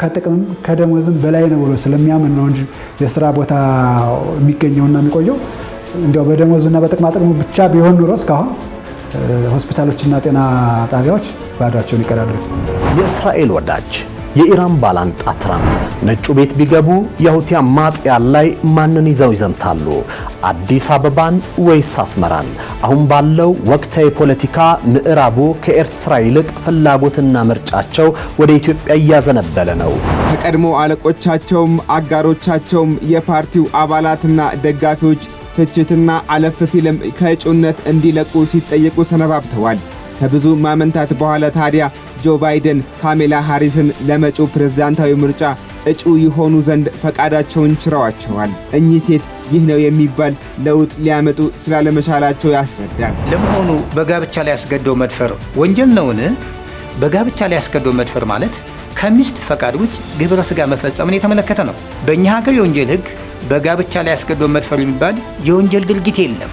ከጥቅምም ከደሞዝም በላይ ነው ብሎ ስለሚያምን ነው እንጂ የስራ ቦታ የሚገኘውና የሚቆየው እንዲያው በደሞዙና በጥቅማ ጥቅሙ ብቻ ቢሆን ኑሮ እስካሁን ሆስፒታሎችና ጤና ጣቢያዎች ባዷቸውን ይቀራሉ። የእስራኤል ወዳጅ የኢራን ባላንጣ ትራምፕ ነጩ ቤት ቢገቡ የሁቲ አማጽያን ላይ ማንን ይዘው ይዘምታሉ? አዲስ አበባን ወይስ አስመራን? አሁን ባለው ወቅታዊ ፖለቲካ ምዕራቡ ከኤርትራ ይልቅ ፍላጎትና ምርጫቸው ወደ ኢትዮጵያ እያዘነበለ ነው። ከቀድሞ አለቆቻቸውም አጋሮቻቸውም የፓርቲው አባላትና ደጋፊዎች ትችትና አለፍ ሲልም ከእጩነት እንዲለቁ ሲጠየቁ ሰነባብተዋል። ከብዙ ማመንታት በኋላ ታዲያ ጆ ባይደን ካሜላ ሃሪስን ለመጪው ፕሬዝዳንታዊ ምርጫ እጩ ይሆኑ ዘንድ ፈቃዳቸውን ችረዋቸዋል። እኚህ ሴት ይህ ነው የሚባል ለውጥ ሊያመጡ ስላለመቻላቸው ያስረዳል። ለመሆኑ በጋብቻ ላይ ያስገድዶ መድፈር ወንጀል ነውን? በጋብቻ ላይ ያስገድዶ መድፈር ማለት ከሚስት ፈቃድ ውጭ ግብረ ሥጋ መፈጸምን የተመለከተ ነው። በእኛ ሀገር የወንጀል ሕግ በጋብቻ ላይ ያስገድዶ መድፈር የሚባል የወንጀል ድርጊት የለም።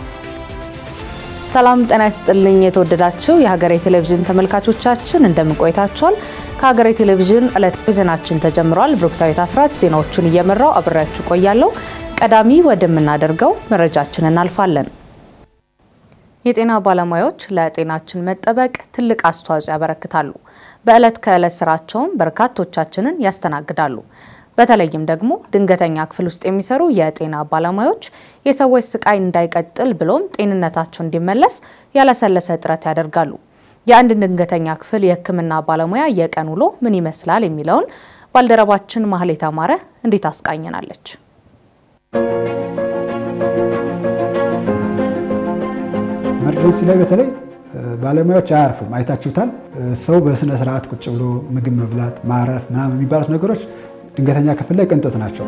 ሰላም ጤና ይስጥልኝ። የተወደዳችሁ የሀገሬ ቴሌቪዥን ተመልካቾቻችን እንደምን ቆይታችኋል? ከሀገሬ ቴሌቪዥን ዕለታዊ ዜናችን ተጀምሯል። ብሩክታዊት አስራት ዜናዎቹን እየመራው አብሬያችሁ ቆያለሁ። ቀዳሚ ወደምናደርገው መረጃችን እናልፋለን። የጤና ባለሙያዎች ለጤናችን መጠበቅ ትልቅ አስተዋጽኦ ያበረክታሉ። በዕለት ከዕለት ስራቸውም በርካቶቻችንን ያስተናግዳሉ። በተለይም ደግሞ ድንገተኛ ክፍል ውስጥ የሚሰሩ የጤና ባለሙያዎች የሰዎች ስቃይ እንዳይቀጥል ብሎም ጤንነታቸው እንዲመለስ ያለሰለሰ ጥረት ያደርጋሉ። የአንድ ድንገተኛ ክፍል የሕክምና ባለሙያ የቀን ውሎ ምን ይመስላል የሚለውን ባልደረባችን ማህሌት አማረ እንዴት አስቃኘናለች። ኢመርጀንሲ ላይ በተለይ ባለሙያዎች አያርፉም። አይታችሁታል። ሰው በስነ ስርዓት ቁጭ ብሎ ምግብ መብላት፣ ማረፍ ምናምን የሚባሉት ነገሮች ድንገተኛ ክፍል ላይ ቅንጦት ናቸው።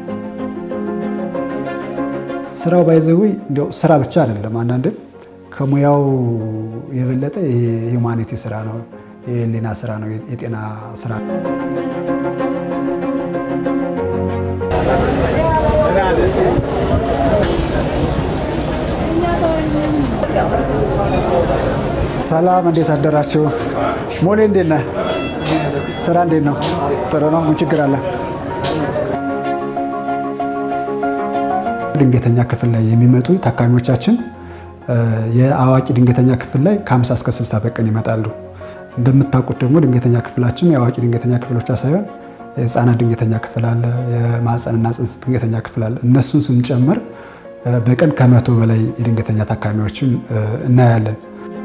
ስራው ባይዘዊ እንዲያው ስራ ብቻ አይደለም። አንዳንድም ከሙያው የበለጠ የሂውማኒቲ ስራ ነው፣ የህሊና ስራ ነው፣ የጤና ስራ ነው። ሰላም፣ እንዴት አደራችሁ? ሞሌ እንዴት ነህ? ስራ እንዴት ነው? ጥሩ ነው። ምን ችግር አለ? ድንገተኛ ክፍል ላይ የሚመጡ ታካሚዎቻችን የአዋቂ ድንገተኛ ክፍል ላይ ከ50 እስከ 60 በቀን ይመጣሉ። እንደምታውቁት ደግሞ ድንገተኛ ክፍላችን የአዋቂ ድንገተኛ ክፍል ብቻ ሳይሆን የህፃናት ድንገተኛ ክፍል አለ፣ የማህፀንና ጽንስ ድንገተኛ ክፍል አለ። እነሱን ስንጨምር በቀን ከመቶ በላይ የድንገተኛ ታካሚዎችን እናያለን።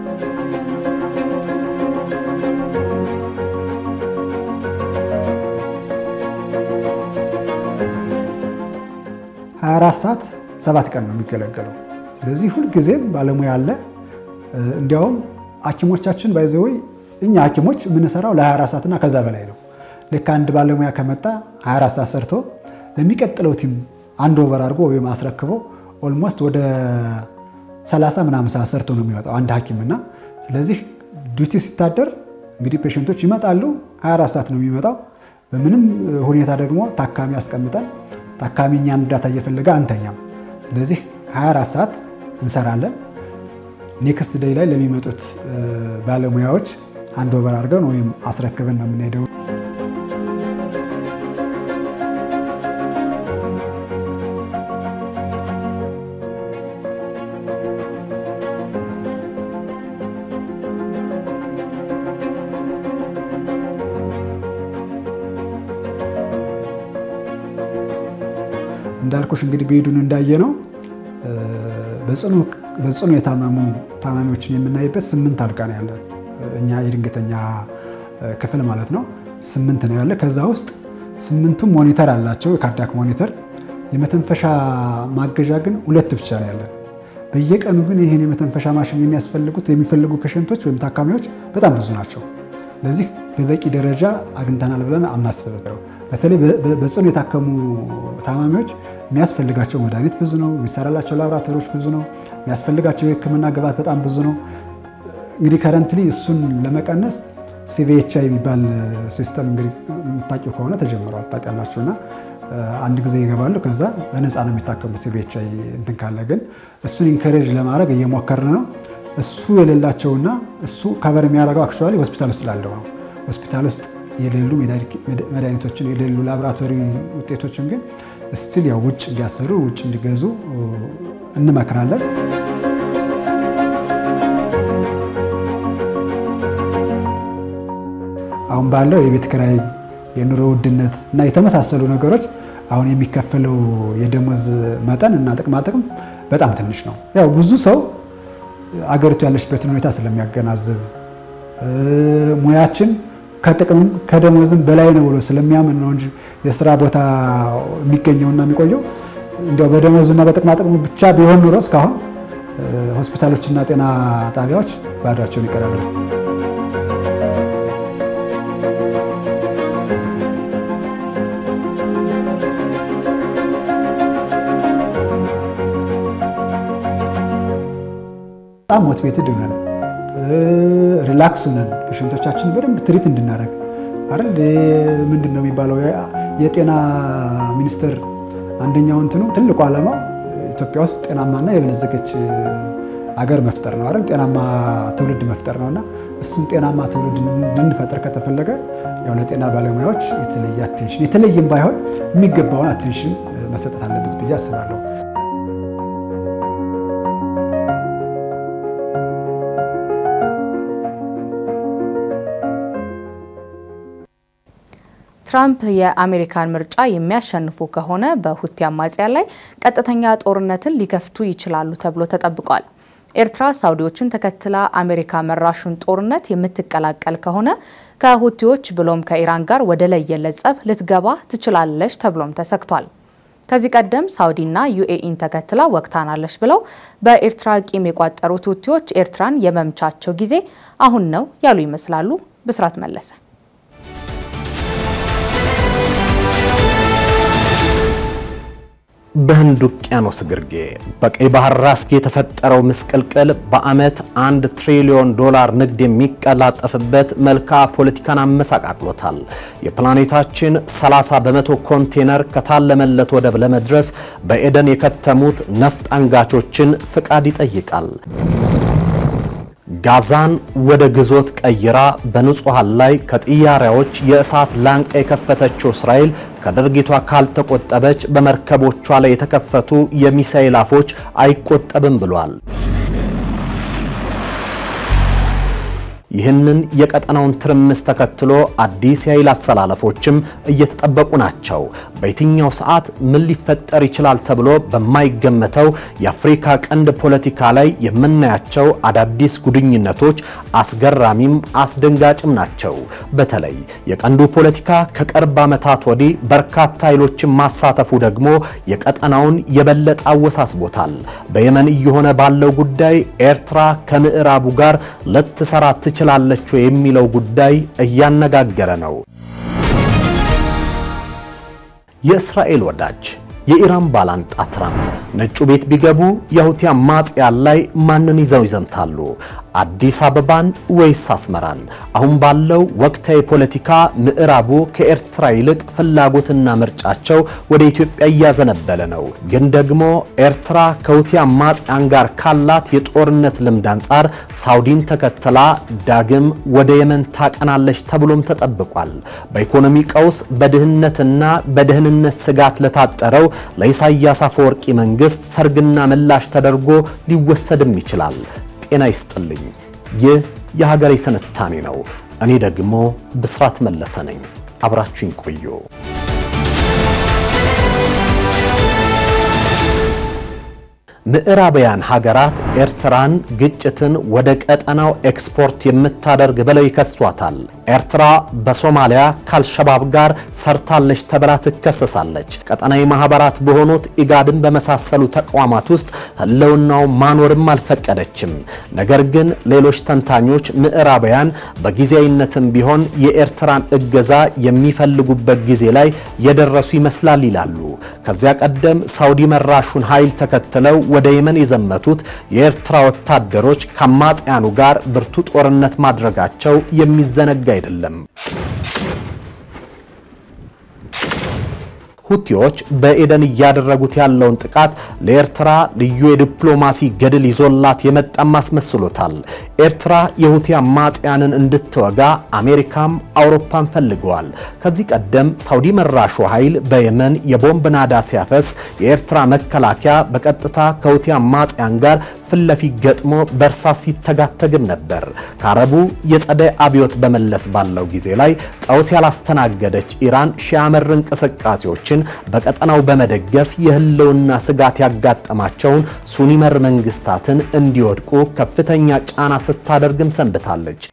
ሀያ አራት ሰዓት ሰባት ቀን ነው የሚገለገለው። ስለዚህ ሁልጊዜም ባለሙያ አለ። እንዲያውም ሐኪሞቻችን ባይዘወይ እኛ ሐኪሞች የምንሰራው ለ24 ሰዓትና ከዛ በላይ ነው። ልክ አንድ ባለሙያ ከመጣ 24 ሰዓት ሰርቶ ለሚቀጥለው ቲም አንድ ኦቨር አድርጎ ወይም አስረክቦ ኦልሞስት ወደ 30 ምናምን ሰዓት ሰርቶ ነው የሚወጣው አንድ ሐኪምና ስለዚህ ዱቲ ሲታደር እንግዲህ ፔሽንቶች ይመጣሉ። 24 ሰዓት ነው የሚመጣው። በምንም ሁኔታ ደግሞ ታካሚ አስቀምጠን ታካሚ እኛን እርዳታ እየፈለገ አንተኛም። ስለዚህ 24 ሰዓት እንሰራለን። ኔክስት ዴይ ላይ ለሚመጡት ባለሙያዎች አንድ ኦቨር አድርገን ወይም አስረክበን ነው የምንሄደው። እንዳልኩሽ እንግዲህ በሄዱን እንዳየ ነው በጽኑ የታመሙ ታማሚዎችን የምናይበት ስምንት አልጋ ነው ያለን እኛ የድንገተኛ ክፍል ማለት ነው። ስምንት ነው ያለ። ከዛ ውስጥ ስምንቱም ሞኒተር አላቸው፣ የካርዲያክ ሞኒተር። የመተንፈሻ ማገዣ ግን ሁለት ብቻ ነው ያለን። በየቀኑ ግን ይህን የመተንፈሻ ማሽን የሚያስፈልጉት የሚፈልጉ ፔሸንቶች ወይም ታካሚዎች በጣም ብዙ ናቸው። ለዚህ በበቂ ደረጃ አግኝተናል ብለን አናስብም። በተለይ በጽኑ የታከሙ ታማሚዎች የሚያስፈልጋቸው መድኃኒት ብዙ ነው። የሚሰራላቸው ላቦራቶሪዎች ብዙ ነው። የሚያስፈልጋቸው የሕክምና ግብዓት በጣም ብዙ ነው። እንግዲህ ከረንትሊ እሱን ለመቀነስ ሲቪኤችአይ የሚባል ሲስተም እንግዲህ የምታውቂው ከሆነ ተጀምሯል ታውቃላችሁ። እና አንድ ጊዜ ይገባሉ፣ ከዛ በነፃ ነው የሚታከሙ ሲቪኤችአይ እንትን ካለ ግን እሱን ኢንከሬጅ ለማድረግ እየሞከርን ነው። እሱ የሌላቸውና እሱ ከበር የሚያደርገው አክቹዋሊ ሆስፒታል ውስጥ ላለው ነው። ሆስፒታል ውስጥ የሌሉ መድኃኒቶችን የሌሉ ላቦራቶሪ ውጤቶችን ግን ስቲል ያው ውጭ እንዲያሰሩ ውጭ እንዲገዙ እንመክራለን። አሁን ባለው የቤት ኪራይ፣ የኑሮ ውድነት እና የተመሳሰሉ ነገሮች አሁን የሚከፈለው የደሞዝ መጠን እና ጥቅማጥቅም በጣም ትንሽ ነው። ያው ብዙ ሰው አገሪቱ ያለችበትን ሁኔታ ስለሚያገናዝብ ሙያችን ከጥቅምም ከደሞዝም በላይ ነው ብሎ ስለሚያምን ነው እንጂ የስራ ቦታ የሚገኘውና የሚቆየው እንዲያው በደሞዙና በጥቅማጥቅሙ ብቻ ቢሆን ኑሮ እስካሁን ሆስፒታሎችና ጤና ጣቢያዎች ባዷቸውን ይቀራሉ። በጣም ሞቲቬትድ ሆነን ሪላክስ ሆነን ፔሽንቶቻችን በደንብ ትሪት እንድናደርግ አይደል ምንድን ነው የሚባለው የጤና ሚኒስቴር አንደኛው እንትኑ ትልቁ ዓላማው ኢትዮጵያ ውስጥ ጤናማና የበለጸገች አገር መፍጠር ነው አይደል ጤናማ ትውልድ መፍጠር ነውና እሱን ጤናማ ትውልድ እንድንፈጥር ከተፈለገ ያው ለጤና ባለሙያዎች የተለየ አቴንሽን የተለየም ባይሆን የሚገባውን አቴንሽን መሰጠት አለበት ብዬ አስባለሁ። ትራምፕ የአሜሪካን ምርጫ የሚያሸንፉ ከሆነ በሁቲ አማጽያን ላይ ቀጥተኛ ጦርነትን ሊከፍቱ ይችላሉ ተብሎ ተጠብቋል። ኤርትራ ሳውዲዎችን ተከትላ አሜሪካ መራሹን ጦርነት የምትቀላቀል ከሆነ ከሁቲዎች ብሎም ከኢራን ጋር ወደ ለየለት ጸብ ልትገባ ትችላለች ተብሎም ተሰግቷል። ከዚህ ቀደም ሳውዲና ዩኤኢን ተከትላ ወቅታናለች ብለው በኤርትራ ቂም የቋጠሩት ሁቲዎች ኤርትራን የመምቻቸው ጊዜ አሁን ነው ያሉ ይመስላሉ። ብስራት መለሰ በህንድ ውቅያኖስ ግርጌ በቀይ ባህር ራስጌ የተፈጠረው ምስቅልቅል በዓመት አንድ ትሪሊዮን ዶላር ንግድ የሚቀላጠፍበት መልክዓ ፖለቲካን አመሳቃቅሎታል። የፕላኔታችን 30 በመቶ ኮንቴነር ከታለመለት ወደብ ለመድረስ በኤደን የከተሙት ነፍጥ አንጋቾችን ፍቃድ ይጠይቃል። ጋዛን ወደ ግዞት ቀይራ በንጹሃን ላይ ከጥያሪያዎች የእሳት ላንቃ የከፈተችው እስራኤል ከድርጊቷ ካልተቆጠበች በመርከቦቿ ላይ የተከፈቱ የሚሳኤል አፎች አይቆጠብም ብሏል። ይህንን የቀጠናውን ትርምስ ተከትሎ አዲስ የኃይል አሰላለፎችም እየተጠበቁ ናቸው። በየትኛው ሰዓት ምን ሊፈጠር ይችላል ተብሎ በማይገመተው የአፍሪካ ቀንድ ፖለቲካ ላይ የምናያቸው አዳዲስ ጉድኝነቶች አስገራሚም አስደንጋጭም ናቸው። በተለይ የቀንዱ ፖለቲካ ከቅርብ ዓመታት ወዲህ በርካታ ኃይሎችን ማሳተፉ ደግሞ የቀጠናውን የበለጠ አወሳስቦታል። በየመን እየሆነ ባለው ጉዳይ ኤርትራ ከምዕራቡ ጋር ልትሰራ ትችላለች የሚለው ጉዳይ እያነጋገረ ነው። የእስራኤል ወዳጅ የኢራን ባላንጣ ትራምፕ ነጩ ቤት ቢገቡ የሁቲ አማጽያን ላይ ማንን ይዘው ይዘምታሉ? አዲስ አበባን ወይስ አስመራን? አሁን ባለው ወቅታዊ ፖለቲካ ምዕራቡ ከኤርትራ ይልቅ ፍላጎትና ምርጫቸው ወደ ኢትዮጵያ እያዘነበለ ነው። ግን ደግሞ ኤርትራ ከሁቲ አማጽያን ጋር ካላት የጦርነት ልምድ አንጻር ሳውዲን ተከትላ ዳግም ወደ የመን ታቀናለች ተብሎም ተጠብቋል። በኢኮኖሚ ቀውስ፣ በድህነትና በደህንነት ስጋት ለታጠረው ለኢሳያስ አፈወርቂ መንግስት ሰርግና ምላሽ ተደርጎ ሊወሰድም ይችላል። ጤና ይስጥልኝ። ይህ የሀገሬ ትንታኔ ነው። እኔ ደግሞ ብስራት መለሰ ነኝ። አብራችሁኝ ቆዩ። ምዕራባውያን ሀገራት ኤርትራን ግጭትን ወደ ቀጠናው ኤክስፖርት የምታደርግ ብለው ይከሷታል። ኤርትራ በሶማሊያ ከአልሸባብ ጋር ሰርታለች ተብላ ትከሰሳለች። ቀጠናዊ ማህበራት በሆኑት ኢጋድን በመሳሰሉ ተቋማት ውስጥ ህልውናው ማኖርም አልፈቀደችም። ነገር ግን ሌሎች ተንታኞች ምዕራባውያን በጊዜያዊነትም ቢሆን የኤርትራን እገዛ የሚፈልጉበት ጊዜ ላይ የደረሱ ይመስላል ይላሉ። ከዚያ ቀደም ሳውዲ መራሹን ኃይል ተከትለው ወደ የመን የዘመቱት የኤርትራ ወታደሮች ከአማጽያኑ ጋር ብርቱ ጦርነት ማድረጋቸው የሚዘነጋ አይደለም። ሁቲዎች በኤደን እያደረጉት ያለውን ጥቃት ለኤርትራ ልዩ የዲፕሎማሲ ገድል ይዞላት የመጣም አስመስሎታል። ኤርትራ የሁቲ አማጽያንን እንድትወጋ አሜሪካም አውሮፓን ፈልገዋል። ከዚህ ቀደም ሳውዲ መራሹ ኃይል በየመን የቦምብ ናዳ ሲያፈስ የኤርትራ መከላከያ በቀጥታ ከሁቲ አማጽያን ጋር ፊት ለፊት ገጥሞ በእርሳስ ሲተጋተግም ነበር። ከአረቡ የጸደይ አብዮት በመለስ ባለው ጊዜ ላይ ቀውስ ያላስተናገደች ኢራን ሺዓ መር እንቅስቃሴዎችን በቀጠናው በመደገፍ የህልውና ስጋት ያጋጠማቸውን ሱኒ መር መንግስታትን እንዲወድቁ ከፍተኛ ጫና ስታደርግም ሰንብታለች።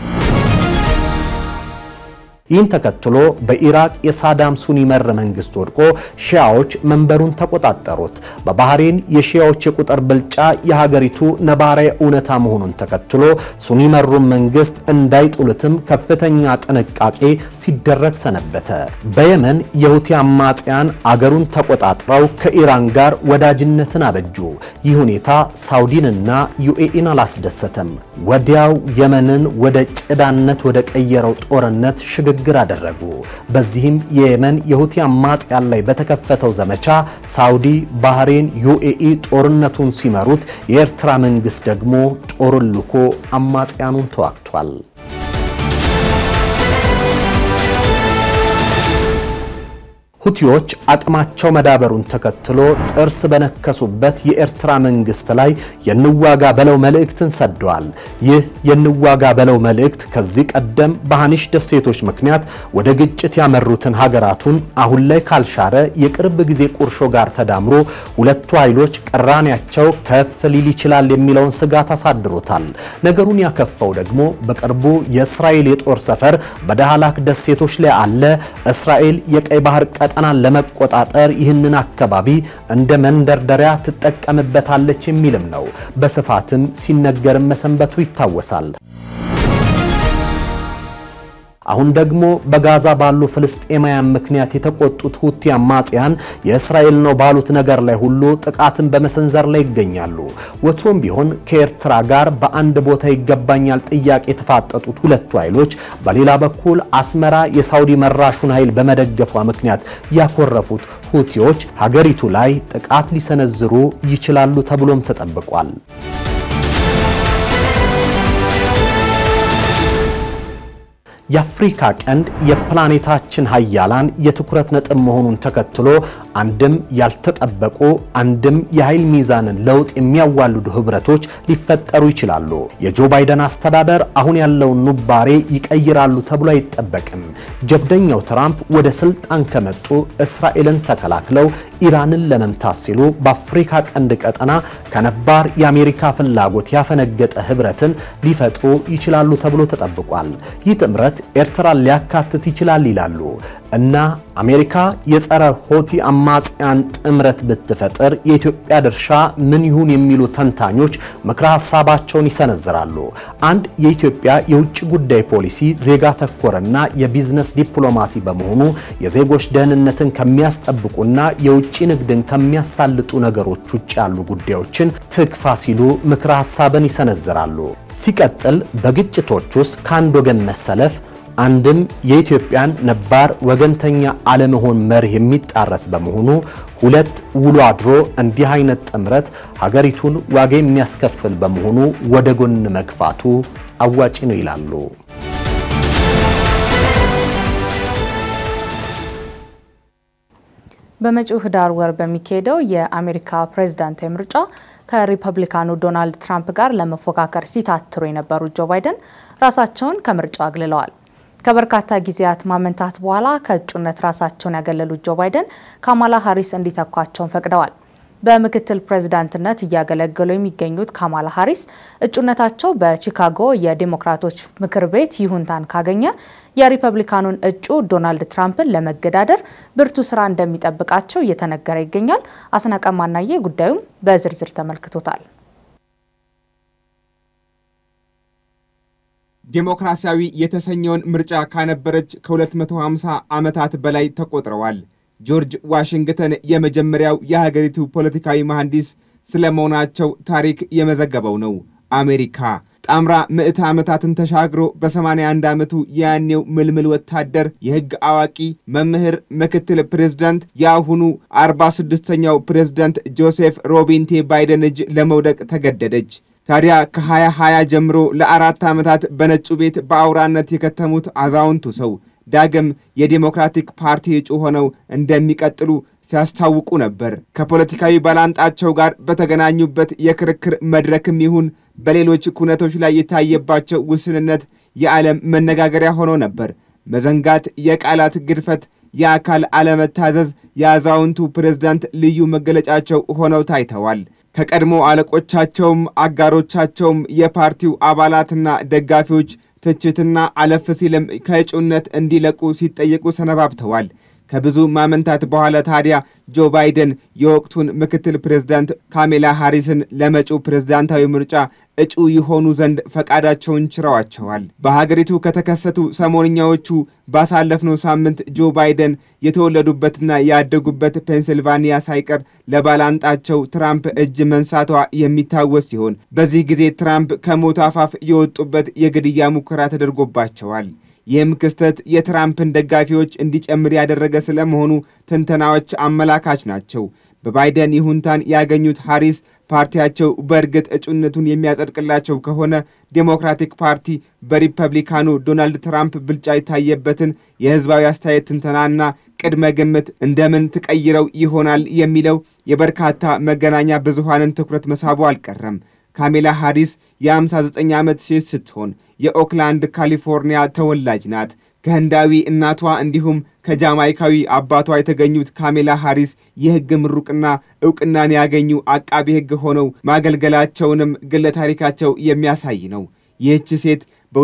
ይህን ተከትሎ በኢራቅ የሳዳም ሱኒ መር መንግስት ወድቆ ሺያዎች መንበሩን ተቆጣጠሩት። በባህሬን የሺያዎች የቁጥር ብልጫ የሀገሪቱ ነባራዊ እውነታ መሆኑን ተከትሎ ሱኒ መሩን መንግስት እንዳይጡሉትም ከፍተኛ ጥንቃቄ ሲደረግ ሰነበተ። በየመን የሁቲ አማጽያን አገሩን ተቆጣጥረው ከኢራን ጋር ወዳጅነትን አበጁ። ይህ ሁኔታ ሳውዲንና ዩኤኢን አላስደሰተም። ወዲያው የመንን ወደ ጭዳነት ወደ ቀየረው ጦርነት ሽግ ግግር አደረጉ። በዚህም የየመን የሁቲ አማጽያን ላይ በተከፈተው ዘመቻ ሳውዲ፣ ባህሬን፣ ዩኤኢ ጦርነቱን ሲመሩት የኤርትራ መንግስት ደግሞ ጦሩን ልኮ አማጽያኑን ተዋግቷል። ሁቲዎች አቅማቸው መዳበሩን ተከትሎ ጥርስ በነከሱበት የኤርትራ መንግስት ላይ የንዋጋ በለው መልእክትን ሰደዋል። ይህ የንዋጋ በለው መልእክት ከዚህ ቀደም በሃኒሽ ደሴቶች ምክንያት ወደ ግጭት ያመሩትን ሀገራቱን አሁን ላይ ካልሻረ የቅርብ ጊዜ ቁርሾ ጋር ተዳምሮ ሁለቱ ኃይሎች ቅራኔያቸው ከፍ ሊል ይችላል የሚለውን ስጋት አሳድሮታል። ነገሩን ያከፋው ደግሞ በቅርቡ የእስራኤል የጦር ሰፈር በዳህላክ ደሴቶች ላይ አለ። እስራኤል የቀይ ባህር ቀጠናን ለመቆጣጠር ይህንን አካባቢ እንደ መንደርደሪያ ትጠቀምበታለች የሚልም ነው። በስፋትም ሲነገርም መሰንበቱ ይታወሳል። አሁን ደግሞ በጋዛ ባሉ ፍልስጤማውያን ምክንያት የተቆጡት ሁቲ አማጽያን የእስራኤል ነው ባሉት ነገር ላይ ሁሉ ጥቃትን በመሰንዘር ላይ ይገኛሉ። ወትሮም ቢሆን ከኤርትራ ጋር በአንድ ቦታ ይገባኛል ጥያቄ የተፋጠጡት ሁለቱ ኃይሎች በሌላ በኩል አስመራ የሳውዲ መራሹን ኃይል በመደገፏ ምክንያት ያኮረፉት ሁቲዎች ሀገሪቱ ላይ ጥቃት ሊሰነዝሩ ይችላሉ ተብሎም ተጠብቋል። የአፍሪካ ቀንድ የፕላኔታችን ሀያላን የትኩረት ነጥብ መሆኑን ተከትሎ አንድም ያልተጠበቁ አንድም የኃይል ሚዛንን ለውጥ የሚያዋልዱ ህብረቶች ሊፈጠሩ ይችላሉ። የጆ ባይደን አስተዳደር አሁን ያለውን ኑባሬ ይቀይራሉ ተብሎ አይጠበቅም። ጀብደኛው ትራምፕ ወደ ስልጣን ከመጡ እስራኤልን ተከላክለው ኢራንን ለመምታት ሲሉ በአፍሪካ ቀንድ ቀጠና ከነባር የአሜሪካ ፍላጎት ያፈነገጠ ህብረትን ሊፈጥሩ ይችላሉ ተብሎ ተጠብቋል። ይህ ጥምረት ኤርትራን ሊያካትት ይችላል ይላሉ እና አሜሪካ የጸረ ሆቲ አማጽያን ጥምረት ብትፈጥር የኢትዮጵያ ድርሻ ምን ይሁን የሚሉ ተንታኞች ምክረ ሀሳባቸውን ይሰነዝራሉ። አንድ የኢትዮጵያ የውጭ ጉዳይ ፖሊሲ ዜጋ ተኮርና የቢዝነስ ዲፕሎማሲ በመሆኑ የዜጎች ደህንነትን ከሚያስጠብቁና የውጭ ንግድን ከሚያሳልጡ ነገሮች ውጭ ያሉ ጉዳዮችን ትግፋ ሲሉ ምክረ ሀሳብን ይሰነዝራሉ። ሲቀጥል በግጭቶች ውስጥ ከአንድ ወገን መሰለፍ አንድም የኢትዮጵያን ነባር ወገንተኛ አለመሆን መርህ የሚጣረስ በመሆኑ ሁለት ውሎ አድሮ እንዲህ አይነት ጥምረት ሀገሪቱን ዋጋ የሚያስከፍል በመሆኑ ወደ ጎን መግፋቱ አዋጭ ነው ይላሉ። በመጪው ህዳር ወር በሚካሄደው የአሜሪካ ፕሬዝዳንታዊ ምርጫ ከሪፐብሊካኑ ዶናልድ ትራምፕ ጋር ለመፎካከር ሲታትሩ የነበሩት ጆ ባይደን ራሳቸውን ከምርጫው አግልለዋል። ከበርካታ ጊዜያት ማመንታት በኋላ ከእጩነት ራሳቸውን ያገለሉት ጆ ባይደን ካማላ ሀሪስ እንዲተኳቸውን ፈቅደዋል። በምክትል ፕሬዝዳንትነት እያገለገሉ የሚገኙት ካማላ ሀሪስ እጩነታቸው በቺካጎ የዴሞክራቶች ምክር ቤት ይሁንታን ካገኘ የሪፐብሊካኑን እጩ ዶናልድ ትራምፕን ለመገዳደር ብርቱ ስራ እንደሚጠብቃቸው እየተነገረ ይገኛል። አስናቀ ማናዬ ጉዳዩን በዝርዝር ተመልክቶታል። ዴሞክራሲያዊ የተሰኘውን ምርጫ ካነበረች ከ250 ዓመታት በላይ ተቆጥረዋል። ጆርጅ ዋሽንግተን የመጀመሪያው የሀገሪቱ ፖለቲካዊ መሐንዲስ ስለመሆናቸው ታሪክ የመዘገበው ነው። አሜሪካ ጣምራ ምዕተ ዓመታትን ተሻግሮ በ81 ዓመቱ የያኔው ምልምል ወታደር፣ የሕግ አዋቂ፣ መምህር፣ ምክትል ፕሬዝዳንት የአሁኑ 46ኛው ፕሬዝዳንት ጆሴፍ ሮቢንቴ ባይደን እጅ ለመውደቅ ተገደደች። ታዲያ ከ2020 ጀምሮ ለአራት ዓመታት በነጩ ቤት በአውራነት የከተሙት አዛውንቱ ሰው ዳግም የዲሞክራቲክ ፓርቲ እጩ ሆነው እንደሚቀጥሉ ሲያስታውቁ ነበር። ከፖለቲካዊ ባላንጣቸው ጋር በተገናኙበት የክርክር መድረክም ይሁን በሌሎች ኩነቶች ላይ የታየባቸው ውስንነት የዓለም መነጋገሪያ ሆኖ ነበር። መዘንጋት፣ የቃላት ግድፈት፣ የአካል አለመታዘዝ የአዛውንቱ ፕሬዝዳንት ልዩ መገለጫቸው ሆነው ታይተዋል። ከቀድሞ አለቆቻቸውም አጋሮቻቸውም የፓርቲው አባላትና ደጋፊዎች ትችትና አለፍ ሲልም ከእጩነት እንዲለቁ ሲጠየቁ ሰነባብተዋል። ከብዙ ማመንታት በኋላ ታዲያ ጆ ባይደን የወቅቱን ምክትል ፕሬዝዳንት ካሜላ ሃሪስን ለመጪው ፕሬዝዳንታዊ ምርጫ እጩ ይሆኑ ዘንድ ፈቃዳቸውን ችረዋቸዋል። በሀገሪቱ ከተከሰቱ ሰሞንኛዎቹ ባሳለፍነው ሳምንት ጆ ባይደን የተወለዱበትና ያደጉበት ፔንሲልቫኒያ ሳይቀር ለባላንጣቸው ትራምፕ እጅ መንሳቷ የሚታወስ ሲሆን በዚህ ጊዜ ትራምፕ ከሞት አፋፍ የወጡበት የግድያ ሙከራ ተደርጎባቸዋል። ይህም ክስተት የትራምፕን ደጋፊዎች እንዲጨምር ያደረገ ስለመሆኑ ትንተናዎች አመላካች ናቸው። በባይደን ይሁንታን ያገኙት ሃሪስ ፓርቲያቸው በእርግጥ እጩነቱን የሚያጸድቅላቸው ከሆነ ዴሞክራቲክ ፓርቲ በሪፐብሊካኑ ዶናልድ ትራምፕ ብልጫ የታየበትን የሕዝባዊ አስተያየት ትንተናና ቅድመ ግምት እንደምን ትቀይረው ይሆናል የሚለው የበርካታ መገናኛ ብዙሃንን ትኩረት መሳቡ አልቀረም። ካሜላ ሃሪስ የ59 ዓመት ሴት ስትሆን የኦክላንድ ካሊፎርኒያ ተወላጅ ናት። ከህንዳዊ እናቷ እንዲሁም ከጃማይካዊ አባቷ የተገኙት ካሜላ ሃሪስ የሕግ ምሩቅና ዕውቅናን ያገኙ አቃቢ ሕግ ሆነው ማገልገላቸውንም ግለ ታሪካቸው የሚያሳይ ነው። ይህች ሴት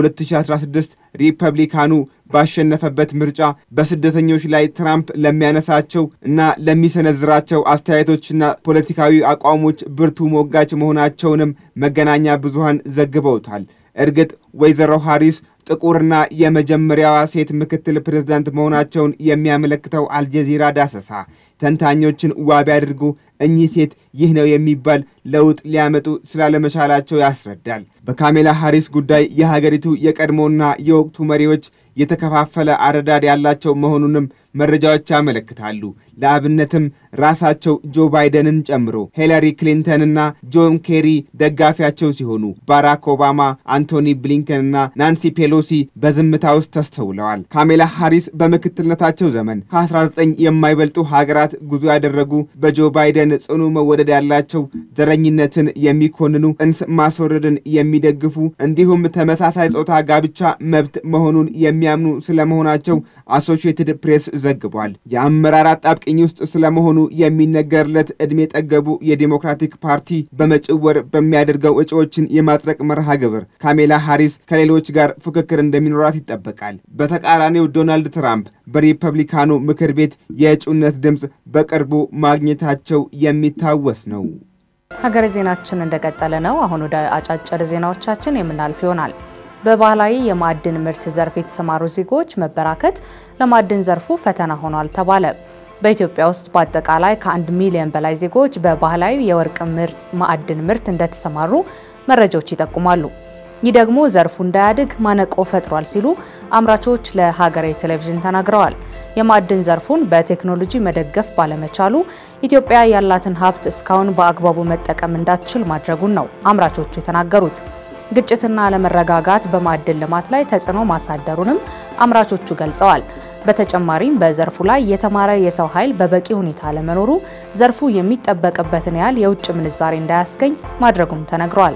በ2016 ሪፐብሊካኑ ባሸነፈበት ምርጫ በስደተኞች ላይ ትራምፕ ለሚያነሳቸው እና ለሚሰነዝራቸው አስተያየቶችና ፖለቲካዊ አቋሞች ብርቱ ሞጋች መሆናቸውንም መገናኛ ብዙሃን ዘግበውታል። እርግጥ ወይዘሮ ሃሪስ ጥቁርና የመጀመሪያዋ ሴት ምክትል ፕሬዝዳንት መሆናቸውን የሚያመለክተው አልጀዚራ ዳሰሳ ተንታኞችን ዋቢ አድርጎ እኚህ ሴት ይህ ነው የሚባል ለውጥ ሊያመጡ ስላለመቻላቸው ያስረዳል። በካሜላ ሃሪስ ጉዳይ የሀገሪቱ የቀድሞና የወቅቱ መሪዎች የተከፋፈለ አረዳድ ያላቸው መሆኑንም መረጃዎች ያመለክታሉ። ለአብነትም ራሳቸው ጆ ባይደንን ጨምሮ ሂላሪ ክሊንተንና ጆን ኬሪ ደጋፊያቸው ሲሆኑ ባራክ ኦባማ፣ አንቶኒ ብሊንከንና ናንሲ ፔሎሲ በዝምታ ውስጥ ተስተውለዋል። ካሜላ ሃሪስ በምክትልነታቸው ዘመን ከ19 የማይበልጡ ሀገራት ጉዞ ያደረጉ በጆ ባይደን ጽኑ መወደድ ያላቸው ዘረኝነትን የሚኮንኑ ጽንስ ማስወረድን የሚደግፉ እንዲሁም ተመሳሳይ ጾታ ጋብቻ መብት መሆኑን የሚያምኑ ስለመሆናቸው አሶሺየትድ ፕሬስ ዘግቧል። የአመራር አጣብቅኝ ውስጥ ስለመሆኑ የሚነገርለት ዕድሜ ጠገቡ የዲሞክራቲክ ፓርቲ በመጪው ወር በሚያደርገው እጩዎችን የማጽደቅ መርሃ ግብር ካሜላ ሃሪስ ከሌሎች ጋር ፉክክር እንደሚኖራት ይጠበቃል። በተቃራኒው ዶናልድ ትራምፕ በሪፐብሊካኑ ምክር ቤት የእጩነት ድምፅ በቅርቡ ማግኘታቸው የሚታወስ ነው። ሀገር ዜናችን እንደቀጠለ ነው። አሁን ወደ አጫጭር ዜናዎቻችን የምናልፍ ይሆናል። በባህላዊ የማዕድን ምርት ዘርፍ የተሰማሩ ዜጎች መበራከት ለማዕድን ዘርፉ ፈተና ሆኗል ተባለ። በኢትዮጵያ ውስጥ በአጠቃላይ ከአንድ ሚሊዮን በላይ ዜጎች በባህላዊ የወርቅ ማዕድን ምርት እንደተሰማሩ መረጃዎች ይጠቁማሉ። ይህ ደግሞ ዘርፉ እንዳያድግ ማነቆ ፈጥሯል ሲሉ አምራቾች ለሀገሬ ቴሌቪዥን ተናግረዋል። የማዕድን ዘርፉን በቴክኖሎጂ መደገፍ ባለመቻሉ ኢትዮጵያ ያላትን ሀብት እስካሁን በአግባቡ መጠቀም እንዳትችል ማድረጉን ነው አምራቾቹ የተናገሩት። ግጭትና አለመረጋጋት በማዕድን ልማት ላይ ተጽዕኖ ማሳደሩንም አምራቾቹ ገልጸዋል። በተጨማሪም በዘርፉ ላይ የተማረ የሰው ኃይል በበቂ ሁኔታ አለመኖሩ ዘርፉ የሚጠበቅበትን ያህል የውጭ ምንዛሬ እንዳያስገኝ ማድረጉም ተነግሯል።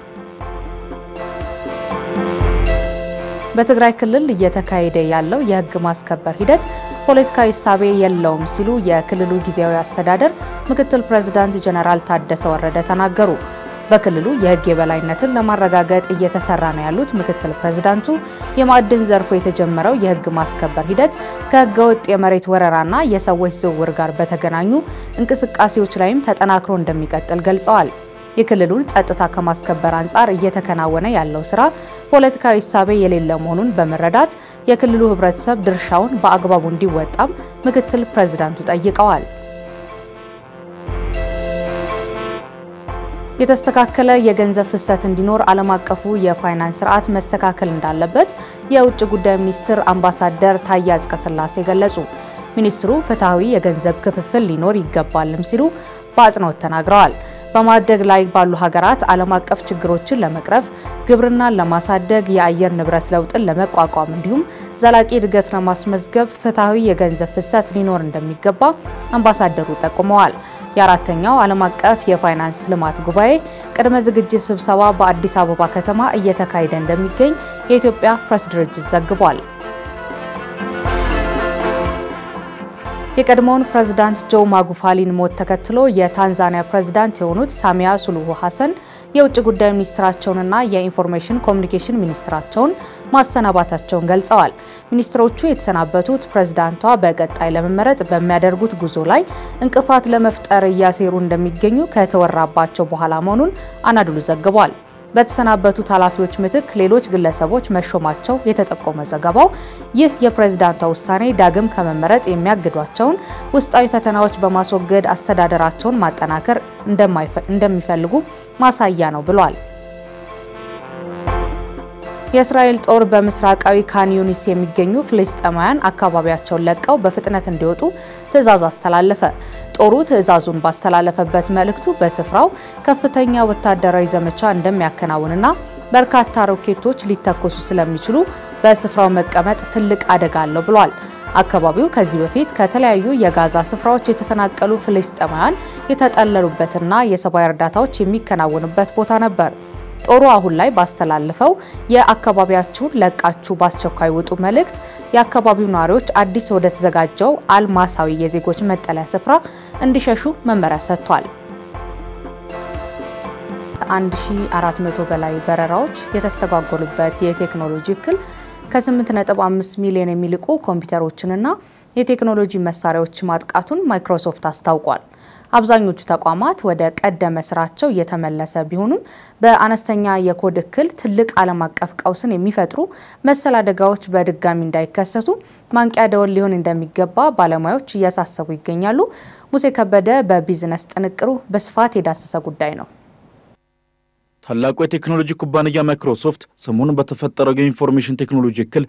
በትግራይ ክልል እየተካሄደ ያለው የሕግ ማስከበር ሂደት ፖለቲካዊ እሳቤ የለውም ሲሉ የክልሉ ጊዜያዊ አስተዳደር ምክትል ፕሬዝዳንት ጀነራል ታደሰ ወረደ ተናገሩ። በክልሉ የሕግ የበላይነትን ለማረጋገጥ እየተሰራ ነው ያሉት ምክትል ፕሬዝዳንቱ የማዕድን ዘርፉ የተጀመረው የሕግ ማስከበር ሂደት ከሕገ ወጥ የመሬት ወረራና የሰዎች ዝውውር ጋር በተገናኙ እንቅስቃሴዎች ላይም ተጠናክሮ እንደሚቀጥል ገልጸዋል። የክልሉን ጸጥታ ከማስከበር አንጻር እየተከናወነ ያለው ስራ ፖለቲካዊ እሳቤ የሌለ መሆኑን በመረዳት የክልሉ ህብረተሰብ ድርሻውን በአግባቡ እንዲወጣም ምክትል ፕሬዝዳንቱ ጠይቀዋል። የተስተካከለ የገንዘብ ፍሰት እንዲኖር ዓለም አቀፉ የፋይናንስ ስርዓት መስተካከል እንዳለበት የውጭ ጉዳይ ሚኒስትር አምባሳደር ታዬ አጽቀሥላሴ ገለጹ። ሚኒስትሩ ፍትሐዊ የገንዘብ ክፍፍል ሊኖር ይገባልም ሲሉ በአጽንኦት ተናግረዋል። በማደግ ላይ ባሉ ሀገራት ዓለም አቀፍ ችግሮችን ለመቅረፍ ግብርናን ለማሳደግ የአየር ንብረት ለውጥን ለመቋቋም እንዲሁም ዘላቂ እድገት ለማስመዝገብ ፍትሐዊ የገንዘብ ፍሰት ሊኖር እንደሚገባ አምባሳደሩ ጠቁመዋል። የአራተኛው ዓለም አቀፍ የፋይናንስ ልማት ጉባኤ ቅድመ ዝግጅት ስብሰባ በአዲስ አበባ ከተማ እየተካሄደ እንደሚገኝ የኢትዮጵያ ፕሬስ ድርጅት ዘግቧል። የቀድሞውን ፕሬዝዳንት ጆ ማጉፋሊን ሞት ተከትሎ የታንዛኒያ ፕሬዝዳንት የሆኑት ሳሚያ ሱሉሁ ሀሰን የውጭ ጉዳይ ሚኒስትራቸውንና የኢንፎርሜሽን ኮሚኒኬሽን ሚኒስትራቸውን ማሰናባታቸውን ገልጸዋል። ሚኒስትሮቹ የተሰናበቱት ፕሬዝዳንቷ በቀጣይ ለመመረጥ በሚያደርጉት ጉዞ ላይ እንቅፋት ለመፍጠር እያሴሩ እንደሚገኙ ከተወራባቸው በኋላ መሆኑን አናድሉ ዘግቧል። በተሰናበቱት ኃላፊዎች ምትክ ሌሎች ግለሰቦች መሾማቸው የተጠቆመ ዘገባው ይህ የፕሬዝዳንቷ ውሳኔ ዳግም ከመመረጥ የሚያግዷቸውን ውስጣዊ ፈተናዎች በማስወገድ አስተዳደራቸውን ማጠናከር እንደሚፈልጉ ማሳያ ነው ብሏል። የእስራኤል ጦር በምስራቃዊ ካን ዩኒስ የሚገኙ ፍልስጤማውያን አካባቢያቸውን ለቀው በፍጥነት እንዲወጡ ትዕዛዝ አስተላለፈ። ጦሩ ትዕዛዙን ባስተላለፈበት መልእክቱ በስፍራው ከፍተኛ ወታደራዊ ዘመቻ እንደሚያከናውንና በርካታ ሮኬቶች ሊተኮሱ ስለሚችሉ በስፍራው መቀመጥ ትልቅ አደጋ አለው ብሏል። አካባቢው ከዚህ በፊት ከተለያዩ የጋዛ ስፍራዎች የተፈናቀሉ ፍልስጤማውያን የተጠለሉበትና የሰብአዊ እርዳታዎች የሚከናወንበት ቦታ ነበር። ጦሩ አሁን ላይ ባስተላለፈው የአካባቢያችሁን ለቃችሁ በአስቸኳይ ውጡ መልእክት የአካባቢው ነዋሪዎች አዲስ ወደ ተዘጋጀው አልማሳዊ የዜጎች መጠለያ ስፍራ እንዲሸሹ መመሪያ ሰጥቷል። 1400 በላይ በረራዎች የተስተጓጎሉበት የቴክኖሎጂ እክል ከ8.5 ሚሊዮን የሚልቁ ኮምፒውተሮችንና የቴክኖሎጂ መሳሪያዎች ማጥቃቱን ማይክሮሶፍት አስታውቋል። አብዛኞቹ ተቋማት ወደ ቀደመ ስራቸው እየተመለሰ ቢሆኑም በአነስተኛ የኮድ እክል ትልቅ ዓለም አቀፍ ቀውስን የሚፈጥሩ መሰል አደጋዎች በድጋሚ እንዳይከሰቱ ማንቂያ ደወል ሊሆን እንደሚገባ ባለሙያዎች እያሳሰቡ ይገኛሉ። ሙሴ ከበደ በቢዝነስ ጥንቅሩ በስፋት የዳሰሰ ጉዳይ ነው። ታላቁ የቴክኖሎጂ ኩባንያ ማይክሮሶፍት ሰሞኑን በተፈጠረው የኢንፎርሜሽን ቴክኖሎጂ እክል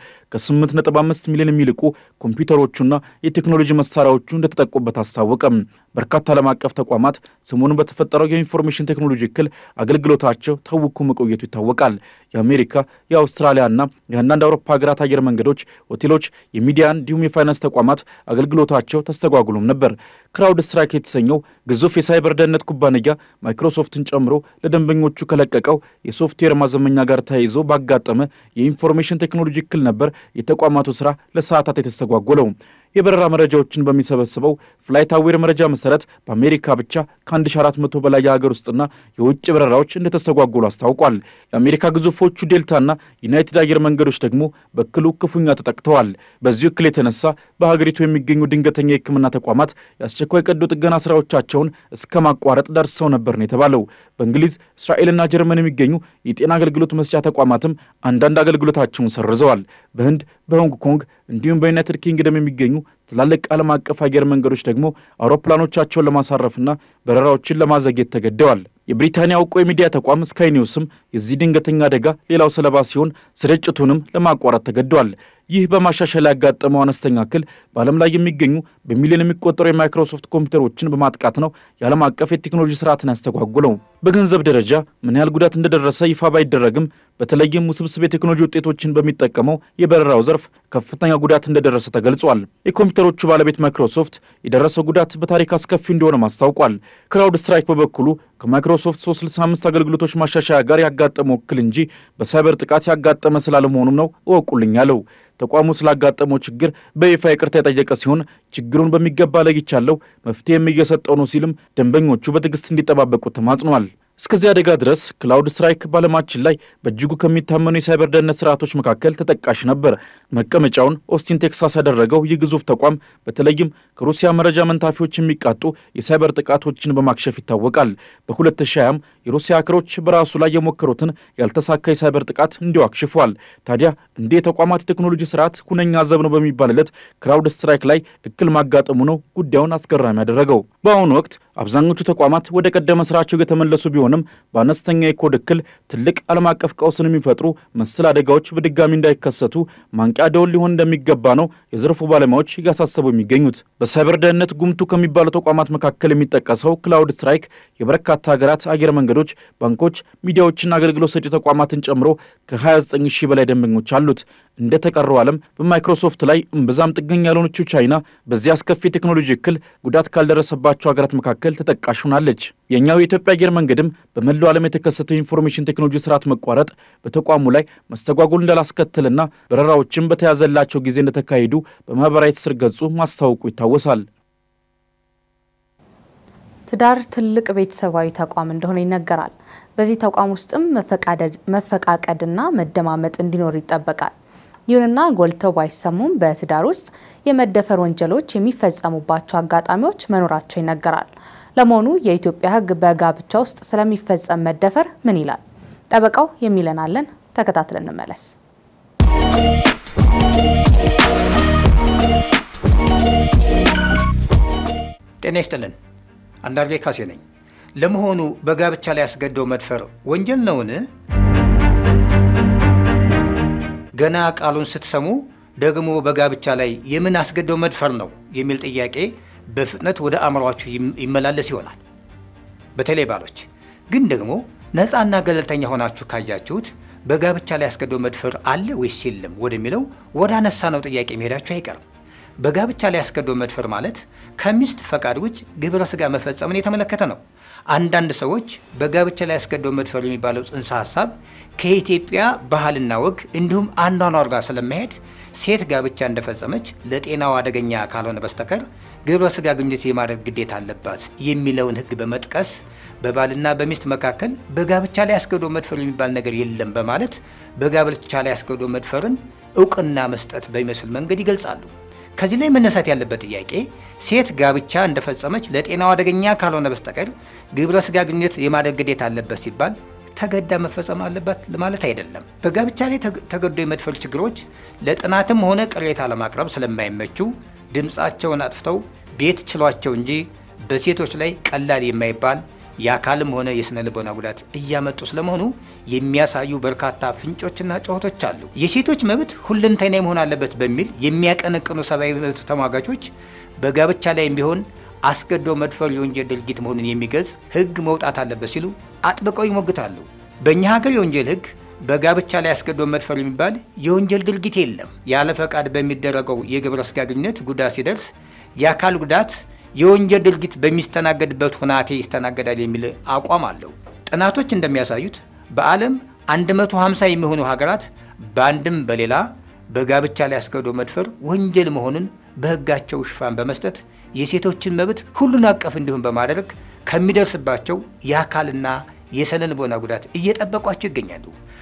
ከ8.5 ሚሊዮን የሚልቁ ኮምፒውተሮቹና የቴክኖሎጂ መሳሪያዎቹ እንደተጠቁበት አስታወቀም። በርካታ ዓለም አቀፍ ተቋማት ሰሞኑን በተፈጠረው የኢንፎርሜሽን ቴክኖሎጂ እክል አገልግሎታቸው ታውኮ መቆየቱ ይታወቃል። የአሜሪካ የአውስትራሊያና የአንዳንድ አውሮፓ ሀገራት አየር መንገዶች፣ ሆቴሎች፣ የሚዲያ እንዲሁም የፋይናንስ ተቋማት አገልግሎታቸው ተስተጓጉሎም ነበር። ክራውድ ስትራይክ የተሰኘው ግዙፍ የሳይበር ደህንነት ኩባንያ ማይክሮሶፍትን ጨምሮ ለደንበኞቹ ከለቀቀው የሶፍትዌር ማዘመኛ ጋር ተያይዞ ባጋጠመ የኢንፎርሜሽን ቴክኖሎጂ እክል ነበር የተቋማቱ ስራ ለሰዓታት የተስተጓጎለው። የበረራ መረጃዎችን በሚሰበስበው ፍላይት አዌር መረጃ መሰረት በአሜሪካ ብቻ ከ1400 በላይ የሀገር ውስጥና የውጭ በረራዎች እንደተስተጓጎሉ አስታውቋል። የአሜሪካ ግዙፎቹ ዴልታና ዩናይትድ አየር መንገዶች ደግሞ በእክሉ ክፉኛ ተጠቅተዋል። በዚሁ እክል የተነሳ በሀገሪቱ የሚገኙ ድንገተኛ የሕክምና ተቋማት የአስቸኳይ ቀዶ ጥገና ስራዎቻቸውን እስከ ማቋረጥ ደርሰው ነበር ነው የተባለው። በእንግሊዝ እስራኤልና ጀርመን የሚገኙ የጤና አገልግሎት መስጫ ተቋማትም አንዳንድ አገልግሎታቸውን ሰርዘዋል። በህንድ በሆንግ ኮንግ እንዲሁም በዩናይትድ ኪንግደም የሚገኙ ትላልቅ ዓለም አቀፍ አየር መንገዶች ደግሞ አውሮፕላኖቻቸውን ለማሳረፍና በረራዎችን ለማዘግየት ተገደዋል። የብሪታንያ እውቁ የሚዲያ ተቋም ስካይ ኒውስም የዚህ ድንገተኛ አደጋ ሌላው ሰለባ ሲሆን ስርጭቱንም ለማቋረጥ ተገደዋል። ይህ በማሻሻል ያጋጠመው አነስተኛ እክል በዓለም ላይ የሚገኙ በሚሊዮን የሚቆጠሩ የማይክሮሶፍት ኮምፒውተሮችን በማጥቃት ነው የዓለም አቀፍ የቴክኖሎጂ ስርዓትን ያስተጓጉለው። በገንዘብ ደረጃ ምን ያህል ጉዳት እንደደረሰ ይፋ ባይደረግም በተለይም ውስብስብ የቴክኖሎጂ ውጤቶችን በሚጠቀመው የበረራው ዘርፍ ከፍተኛ ጉዳት እንደደረሰ ተገልጿል። የኮምፒውተሮቹ ባለቤት ማይክሮሶፍት የደረሰው ጉዳት በታሪክ አስከፊ እንደሆነም አስታውቋል። ክራውድ ስትራይክ በበኩሉ ከማይክሮሶፍት 365 አገልግሎቶች ማሻሻያ ጋር ያጋጠመው እክል እንጂ በሳይበር ጥቃት ያጋጠመ ስላለመሆኑም ነው እወቁልኝ ያለው። ተቋሙ ስላጋጠመው ችግር በይፋ ይቅርታ የጠየቀ ሲሆን ችግሩን በሚገባ ለይቻለው መፍትሄም እየሰጠው ነው ሲልም ደንበኞቹ በትዕግስት እንዲጠባበቁ ተማጽኗል። እስከዚህ አደጋ ድረስ ክላውድ ስትራይክ በዓለማችን ላይ በእጅጉ ከሚታመኑ የሳይበር ደህንነት ስርዓቶች መካከል ተጠቃሽ ነበር። መቀመጫውን ኦስቲን ቴክሳስ ያደረገው ይህ ግዙፍ ተቋም በተለይም ከሩሲያ መረጃ መንታፊዎች የሚቃጡ የሳይበር ጥቃቶችን በማክሸፍ ይታወቃል። በ2020 የሩሲያ ሀከሮች በራሱ ላይ የሞከሩትን ያልተሳካ የሳይበር ጥቃት እንዲሁ አክሽፏል። ታዲያ እንዲህ የተቋማት የቴክኖሎጂ ስርዓት ሁነኛ ዘብ ነው በሚባልለት ክላውድ ስትራይክ ላይ እክል ማጋጠሙ ነው ጉዳዩን አስገራሚ ያደረገው። በአሁኑ ወቅት አብዛኞቹ ተቋማት ወደ ቀደመ ስራቸው የተመለሱ ቢሆንም ቢሆንም በአነስተኛ የኮድ እክል ትልቅ ዓለም አቀፍ ቀውስን የሚፈጥሩ መሰል አደጋዎች በድጋሚ እንዳይከሰቱ ማንቂያ ደወል ሊሆን እንደሚገባ ነው የዘርፉ ባለሙያዎች እያሳሰቡ የሚገኙት። በሳይበር ደህንነት ጉምቱ ከሚባሉ ተቋማት መካከል የሚጠቀሰው ክላውድ ስትራይክ የበርካታ ሀገራት አየር መንገዶች፣ ባንኮች፣ ሚዲያዎችና አገልግሎት ሰጪ ተቋማትን ጨምሮ ከ29 ሺህ በላይ ደንበኞች አሉት። እንደ ተቀረው ዓለም በማይክሮሶፍት ላይ እምብዛም ጥገኛ ያልሆነችው ቻይና በዚህ አስከፊ ቴክኖሎጂ እክል ጉዳት ካልደረሰባቸው ሀገራት መካከል ተጠቃሽ ሆናለች። የእኛው የኢትዮጵያ አየር መንገድም በመላው ዓለም የተከሰተው የኢንፎርሜሽን ቴክኖሎጂ ስርዓት መቋረጥ በተቋሙ ላይ መስተጓጎል እንዳላስከትልና በረራዎችም በተያዘላቸው ጊዜ እንደተካሄዱ በማህበራዊ ትስስር ገጹ ማስታወቁ ይታወሳል። ትዳር ትልቅ ቤተሰባዊ ተቋም እንደሆነ ይነገራል። በዚህ ተቋም ውስጥም መፈቃቀድና መደማመጥ እንዲኖር ይጠበቃል። ይሁንና ጎልተው ባይሰሙም በትዳር ውስጥ የመደፈር ወንጀሎች የሚፈጸሙባቸው አጋጣሚዎች መኖራቸው ይነገራል። ለመሆኑ የኢትዮጵያ ሕግ በጋብቻ ውስጥ ስለሚፈጸም መደፈር ምን ይላል? ጠበቃው የሚለን አለን። ተከታትለን እንመለስ። ጤና ይስጥልን። አንዳርጌ ካሴ ነኝ። ለመሆኑ በጋብቻ ላይ ያስገድዶ መድፈር ወንጀል ነውን? ገና ቃሉን ስትሰሙ ደግሞ በጋብቻ ላይ የምን አስገድዶ መድፈር ነው የሚል ጥያቄ በፍጥነት ወደ አእምሯችሁ ይመላለስ ይሆናል። በተለይ ባሎች ግን ደግሞ ነፃና ገለልተኛ ሆናችሁ ካያችሁት በጋብቻ ላይ አስገድዶ መድፈር አለ ወይስ የለም ወደሚለው ወደ አነሳ ነው ጥያቄ መሄዳችሁ አይቀርም። በጋብቻ ላይ አስገድዶ መድፈር ማለት ከሚስት ፈቃድ ውጭ ግብረ ስጋ መፈጸምን የተመለከተ ነው። አንዳንድ ሰዎች በጋብቻ ላይ አስገድዶ መድፈር የሚባለው ጽንሰ ሀሳብ ከኢትዮጵያ ባህልና ወግ እንዲሁም አኗኗር ጋር ስለማሄድ ሴት ጋብቻ እንደፈጸመች ለጤናው አደገኛ ካልሆነ በስተቀር ግብረ ስጋ ግንኙነት የማድረግ ግዴታ አለባት የሚለውን ሕግ በመጥቀስ በባልና በሚስት መካከል በጋብቻ ላይ አስገድዶ መድፈር የሚባል ነገር የለም በማለት በጋብቻ ላይ አስገድዶ መድፈርን እውቅና መስጠት በሚመስል መንገድ ይገልጻሉ። ከዚህ ላይ መነሳት ያለበት ጥያቄ ሴት ጋብቻ እንደፈጸመች ለጤናው አደገኛ ካልሆነ በስተቀር ግብረ ስጋ ግንኙነት የማድረግ ግዴታ አለበት ሲባል ተገዳ መፈጸም አለባት ለማለት አይደለም። በጋብቻ ላይ ተገዶ የመድፈር ችግሮች ለጥናትም ሆነ ቅሬታ ለማቅረብ ስለማይመቹ ድምፃቸውን አጥፍተው ቤት ችሏቸው እንጂ በሴቶች ላይ ቀላል የማይባል የአካልም ሆነ የስነ ልቦና ጉዳት እያመጡ ስለመሆኑ የሚያሳዩ በርካታ ፍንጮችና ጩኸቶች አሉ። የሴቶች መብት ሁለንተናዊ መሆን አለበት በሚል የሚያቀነቅኑ ሰብአዊ መብት ተሟጋቾች በጋብቻ ላይም ቢሆን አስገድዶ መድፈር የወንጀል ድርጊት መሆኑን የሚገልጽ ሕግ መውጣት አለበት ሲሉ አጥብቀው ይሞግታሉ። በእኛ ሀገር የወንጀል ሕግ በጋብቻ ላይ አስገድዶ መድፈር የሚባል የወንጀል ድርጊት የለም። ያለ ፈቃድ በሚደረገው የግብረ ስጋ ግንኙነት ጉዳት ሲደርስ የአካል ጉዳት የወንጀል ድርጊት በሚስተናገድበት ሁናቴ ይስተናገዳል የሚል አቋም አለው። ጥናቶች እንደሚያሳዩት በዓለም 150 የሚሆኑ ሀገራት በአንድም በሌላ በጋብቻ ላይ አስገድዶ መድፈር ወንጀል መሆኑን በሕጋቸው ሽፋን በመስጠት የሴቶችን መብት ሁሉን አቀፍ እንዲሁም በማድረግ ከሚደርስባቸው የአካልና የስነ ልቦና ጉዳት እየጠበቋቸው ይገኛሉ።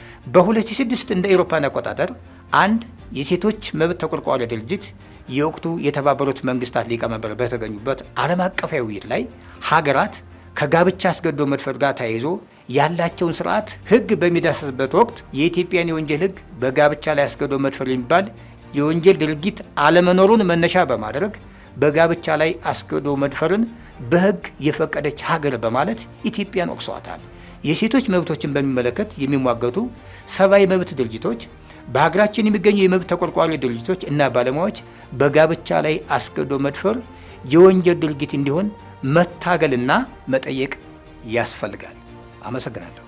በ2006 እንደ አውሮፓውያን አቆጣጠር አንድ የሴቶች መብት ተቆርቋሪ ድርጅት የወቅቱ የተባበሩት መንግስታት ሊቀመንበር በተገኙበት ዓለም አቀፋዊ ውይይት ላይ ሀገራት ከጋብቻ አስገድዶ መድፈር ጋር ተያይዞ ያላቸውን ስርዓት ሕግ በሚዳሰስበት ወቅት የኢትዮጵያን የወንጀል ሕግ በጋብቻ ላይ አስገድዶ መድፈር የሚባል የወንጀል ድርጊት አለመኖሩን መነሻ በማድረግ በጋብቻ ላይ አስገድዶ መድፈርን በሕግ የፈቀደች ሀገር በማለት ኢትዮጵያን ወቅሰዋታል። የሴቶች መብቶችን በሚመለከት የሚሟገቱ ሰብአዊ መብት ድርጅቶች በሀገራችን የሚገኙ የመብት ተቆርቋሪ ድርጅቶች እና ባለሙያዎች በጋብቻ ላይ አስገድዶ መድፈር የወንጀል ድርጊት እንዲሆን መታገልና መጠየቅ ያስፈልጋል። አመሰግናለሁ።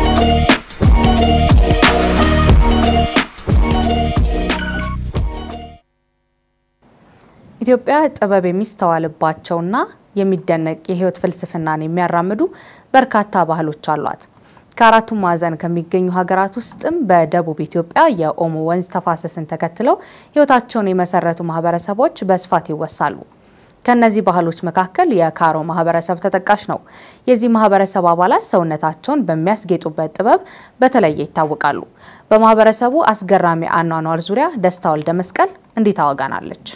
ኢትዮጵያ ጥበብ የሚስተዋልባቸውና የሚደነቅ የህይወት ፍልስፍናን የሚያራምዱ በርካታ ባህሎች አሏት። ከአራቱም ማዕዘን ከሚገኙ ሀገራት ውስጥም በደቡብ ኢትዮጵያ የኦሞ ወንዝ ተፋሰስን ተከትለው ህይወታቸውን የመሰረቱ ማህበረሰቦች በስፋት ይወሳሉ። ከነዚህ ባህሎች መካከል የካሮ ማህበረሰብ ተጠቃሽ ነው። የዚህ ማህበረሰብ አባላት ሰውነታቸውን በሚያስጌጡበት ጥበብ በተለየ ይታወቃሉ። በማህበረሰቡ አስገራሚ አኗኗር ዙሪያ ደስታ ወልደ መስቀል እንዲህ ታወጋናለች።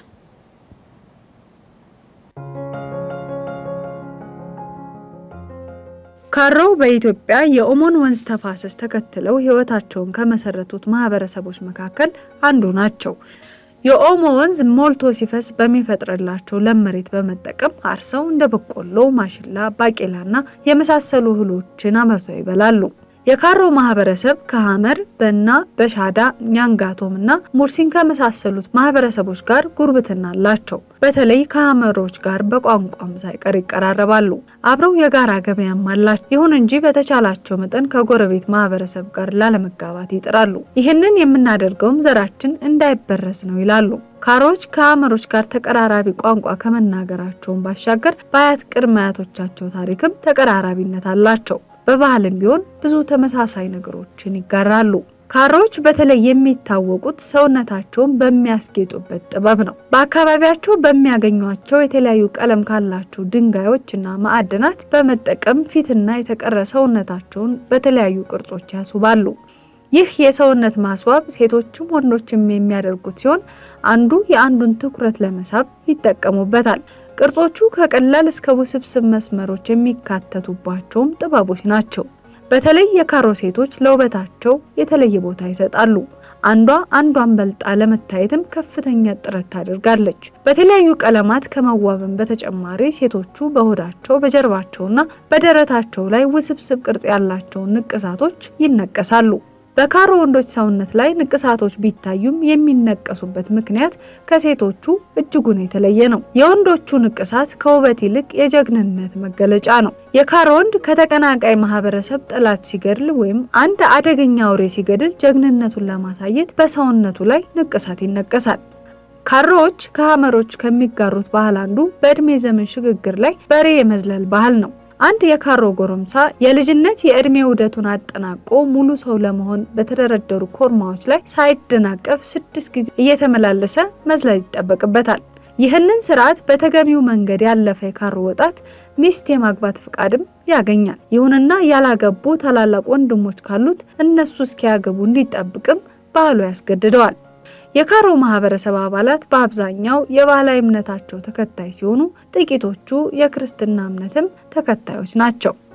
ካሮ በኢትዮጵያ የኦሞን ወንዝ ተፋሰስ ተከትለው ህይወታቸውን ከመሰረቱት ማህበረሰቦች መካከል አንዱ ናቸው። የኦሞ ወንዝ ሞልቶ ሲፈስ በሚፈጥርላቸው ለም መሬት በመጠቀም አርሰው እንደ በቆሎ፣ ማሽላ፣ ባቄላና የመሳሰሉ እህሎችን አመርተው ይበላሉ። የካሮ ማህበረሰብ ከሀመር በና በሻዳ ኛንጋቶም እና ሙርሲን ከመሳሰሉት ማህበረሰቦች ጋር ጉርብትና አላቸው። በተለይ ከሀመሮች ጋር በቋንቋም ሳይቀር ይቀራረባሉ። አብረው የጋራ ገበያም አላቸው። ይሁን እንጂ በተቻላቸው መጠን ከጎረቤት ማህበረሰብ ጋር ላለመጋባት ይጥራሉ። ይህንን የምናደርገውም ዘራችን እንዳይበረስ ነው ይላሉ። ካሮች ከሀመሮች ጋር ተቀራራቢ ቋንቋ ከመናገራቸውን ባሻገር በአያት ቅድመ አያቶቻቸው ታሪክም ተቀራራቢነት አላቸው። በባህልም ቢሆን ብዙ ተመሳሳይ ነገሮችን ይጋራሉ። ካሮች በተለይ የሚታወቁት ሰውነታቸውን በሚያስጌጡበት ጥበብ ነው። በአካባቢያቸው በሚያገኟቸው የተለያዩ ቀለም ካላቸው ድንጋዮችና ማዕድናት በመጠቀም ፊትና የተቀረ ሰውነታቸውን በተለያዩ ቅርጾች ያስውባሉ። ይህ የሰውነት ማስዋብ ሴቶችም ወንዶችም የሚያደርጉት ሲሆን አንዱ የአንዱን ትኩረት ለመሳብ ይጠቀሙበታል። ቅርጾቹ ከቀላል እስከ ውስብስብ መስመሮች የሚካተቱባቸውም ጥበቦች ናቸው። በተለይ የካሮ ሴቶች ለውበታቸው የተለየ ቦታ ይሰጣሉ። አንዷ አንዷን በልጣ ለመታየትም ከፍተኛ ጥረት ታደርጋለች። በተለያዩ ቀለማት ከመዋብን በተጨማሪ ሴቶቹ በሆዳቸው በጀርባቸውና በደረታቸው ላይ ውስብስብ ቅርጽ ያላቸውን ንቅሳቶች ይነቀሳሉ። በካሮ ወንዶች ሰውነት ላይ ንቅሳቶች ቢታዩም የሚነቀሱበት ምክንያት ከሴቶቹ እጅጉን የተለየ ነው። የወንዶቹ ንቅሳት ከውበት ይልቅ የጀግንነት መገለጫ ነው። የካሮ ወንድ ከተቀናቃይ ማህበረሰብ ጠላት ሲገድል ወይም አንድ አደገኛ አውሬ ሲገድል ጀግንነቱን ለማሳየት በሰውነቱ ላይ ንቅሳት ይነቀሳል። ካሮዎች ከሀመሮች ከሚጋሩት ባህል አንዱ በእድሜ ዘመን ሽግግር ላይ በሬ የመዝለል ባህል ነው። አንድ የካሮ ጎረምሳ የልጅነት የእድሜ ውደቱን አጠናቆ ሙሉ ሰው ለመሆን በተደረደሩ ኮርማዎች ላይ ሳይደናቀፍ ስድስት ጊዜ እየተመላለሰ መዝለል ይጠበቅበታል። ይህንን ስርዓት በተገቢው መንገድ ያለፈ የካሮ ወጣት ሚስት የማግባት ፍቃድም ያገኛል። ይሁንና ያላገቡ ታላላቅ ወንድሞች ካሉት እነሱ እስኪያገቡ እንዲጠብቅም ባህሉ ያስገድደዋል። የካሮ ማህበረሰብ አባላት በአብዛኛው የባህላዊ እምነታቸው ተከታይ ሲሆኑ ጥቂቶቹ የክርስትና እምነትም ተከታዮች ናቸው።